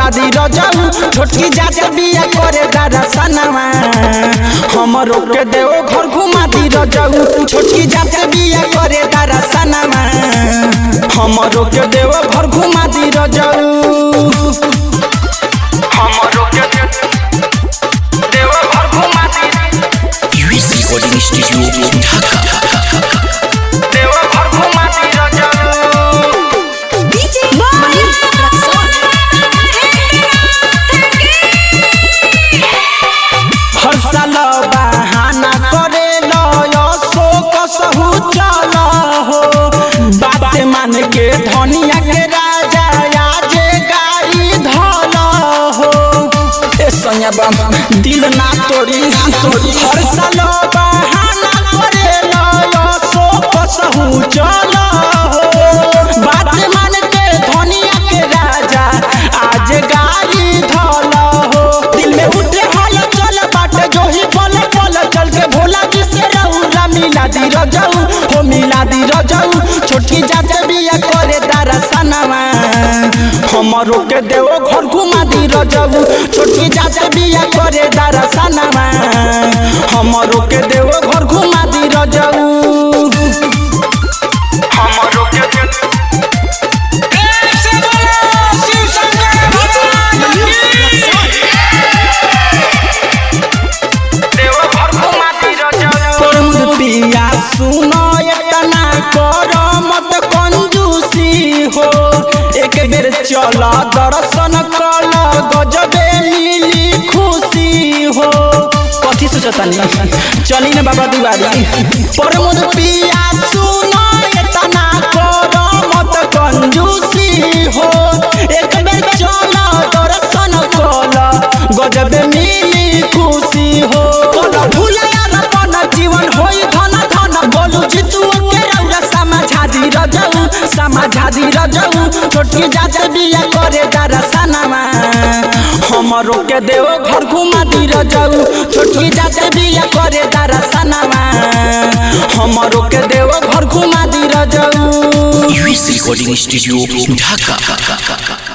बता दी रजऊ छोटकी जात बिया करे दादा सनवा हमरो के देव घर घुमा दी रजऊ छोटकी जात बिया करे दादा सनवा हमरो के देव घर घुमा दी रजऊ हमरो के देव घर घुमा दी US Recording Studio, Dhaka. देव घर घुमा दी रजऊ DJ Manish Raksol. हर साल बहाना करे लो शोक सहू चल हो बात मान के धनिया के राजा आज गाड़ी धल हो ए सैया बाबा दिल ना तोड़ी तोड़ी हर साल बहाना करे लो शोक सहू चल हो बात मान के धनिया के राजा आज गाड़ी धल हो दिल में उठे हल चल बाट जो ही पल पल चल के भोला जी से रउरा मिला दी रजऊ हो मिला दी रजऊ छोटकी जात बिया करे दारा सनवा हमरो के देव घर घुमा दी रजऊ छोटकी जात बिया करे दारा सनवा हमरो के देव घर घुमा दी रजऊ हमरो के प्रमुख पिया सुनो एतना कर मत कंजूसी हो एक बेर चल दर्शन कल गजबे मिली खुशी हो कथी सोचतनी चली न बाबा दुआरी प्रमुख पिया सुनो एतना कर मत कंजूसी हो एक बेर चल दर्शन कल गजबे मिली खुशी हो भूलया अपन जीवन होई धन धन बोलू जितू के रौरा समझा दी रजऊ समझा दी रजऊ छोटकी जात बिया करे दारा सनवा हमरो के देव घर घुमा दी रजऊ छोटकी जात बिया करे दारा सनवा हमरो के देव घर घुमा दी रजऊ US Recording Studio, Dhaka.